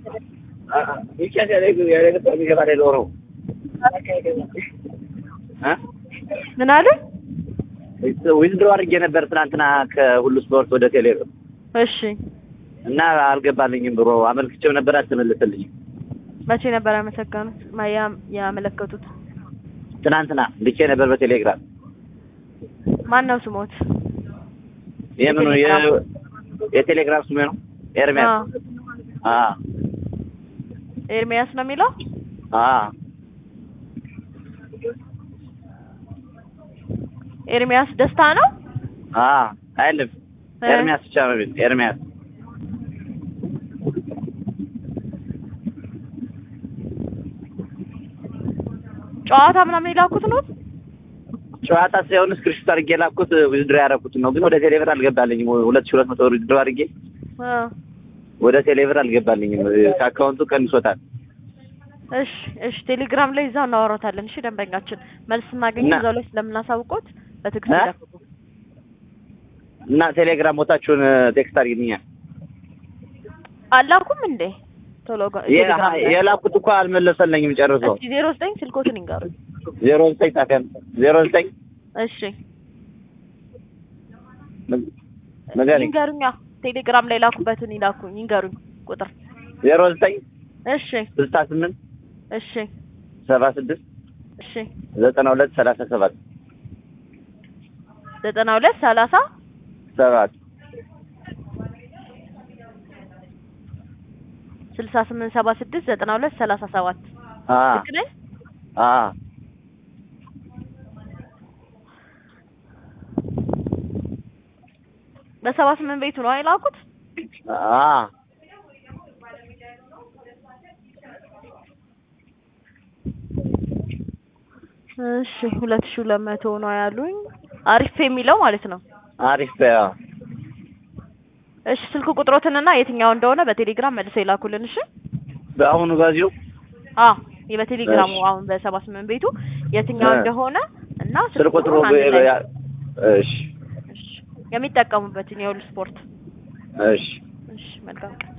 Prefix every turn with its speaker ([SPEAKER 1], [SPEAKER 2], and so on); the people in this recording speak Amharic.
[SPEAKER 1] ምን አለ?
[SPEAKER 2] ዊዝድሮ አድርጌ ነበር ትናንትና ከሁሉ ስፖርት ወደ ቴሌ
[SPEAKER 1] እሺ
[SPEAKER 2] እና አልገባልኝም ብሮ አመልክቼው ነበር አልተመለሰልኝም።
[SPEAKER 1] መቼ ነበር ያመሰገኑት ያ- ያመለከቱት?
[SPEAKER 2] ትናንትና ልኬ ነበር በቴሌግራም
[SPEAKER 1] ማን ነው ስሞት?
[SPEAKER 2] የምኑ የ- የቴሌግራም ስሜ ነው ኤርሚያስ አ
[SPEAKER 1] ኤርሚያስ ነው የሚለው።
[SPEAKER 2] አ
[SPEAKER 1] ኤርሚያስ ደስታ ነው።
[SPEAKER 2] አ አይልም ኤርሚያስ ብቻ ነው የሚል ኤርሚያስ
[SPEAKER 1] ጨዋታ ምናምን የላኩት ነው።
[SPEAKER 2] ጨዋታ ሳይሆን ስክሪፕት አድርጌ ላኩት ዊዝድሮ ያደረኩት ነው፣ ግን ወደ ቴሌብር አልገባልኝም። ሁለት ሺህ ሁለት መቶ ብር ዊዝድሮ አድርጌ
[SPEAKER 1] አ
[SPEAKER 2] ወደ ቴሌብር አልገባልኝም። ከአካውንቱ ቀንሶታል።
[SPEAKER 1] እሺ እሺ፣ ቴሌግራም ላይ እዛው እናወራታለን። እሺ ደንበኛችን መልስ ስናገኝ
[SPEAKER 2] እና-
[SPEAKER 1] እዛው ላይ ስለምናሳውቆት በትክክል
[SPEAKER 2] እ?
[SPEAKER 1] ይጠብቁ።
[SPEAKER 2] እና ቴሌግራም ቦታችሁን ቴክስት አድርጊልኛል።
[SPEAKER 1] አላኩም እንዴ ቶሎ ጋ- ቴሌግራም ላይ
[SPEAKER 2] የላኩት እኮ አልመለሰልኝም ጨርሶ።
[SPEAKER 1] እስኪ ዜሮ ዘጠኝ ስልኮትን ይንገሩኝ።
[SPEAKER 2] ዜሮ ዘጠኝ ጣፊያ ዜሮ ዘጠኝ
[SPEAKER 1] እሺ
[SPEAKER 2] ንገሪኝ።
[SPEAKER 1] ይንገሩኛ። ቴሌግራም ላይ ላኩበትን ይላኩኝ ይንገሩኝ ቁጥር።
[SPEAKER 2] ዜሮ ዘጠኝ
[SPEAKER 1] እሺ
[SPEAKER 2] ስልሳ ስምንት
[SPEAKER 1] እሺ
[SPEAKER 2] ሰባ ስድስት
[SPEAKER 1] እሺ
[SPEAKER 2] ዘጠና ሁለት ሰላሳ ሰባት
[SPEAKER 1] ዘጠና ሁለት ሰላሳ
[SPEAKER 2] ሰባት
[SPEAKER 1] ስልሳ ስምንት ሰባ ስድስት ዘጠና ሁለት ሰላሳ ሰባት
[SPEAKER 2] አ
[SPEAKER 1] ልክ ነኝ?
[SPEAKER 2] አ
[SPEAKER 1] በሰባ ስምንት ቤቱ ነው አይላኩት?
[SPEAKER 2] አ
[SPEAKER 1] እሺ ሁለት ሺህ ሁለት መቶ ነው ያሉኝ። አሪፍ የሚለው ማለት ነው።
[SPEAKER 2] አሪፍ በያ
[SPEAKER 1] እሺ ስልክ ቁጥሮትንና የትኛው እንደሆነ በቴሌግራም መልሰው ይላኩልን። እሺ
[SPEAKER 2] በአሁኑ ጋዜው
[SPEAKER 1] አ በቴሌግራሙ
[SPEAKER 2] እሺ።
[SPEAKER 1] አሁን በሰባ ስምንት ቤቱ የትኛው
[SPEAKER 2] እ።
[SPEAKER 1] እንደሆነ እና
[SPEAKER 2] ስልክ ቁጥሩ
[SPEAKER 1] ቁጥሩን አንድ ላይ
[SPEAKER 2] በ- እሺ
[SPEAKER 1] እሺ የሚጠቀሙበትን የሁሉ ስፖርት
[SPEAKER 2] እሺ
[SPEAKER 1] እሺ መልካም ቀን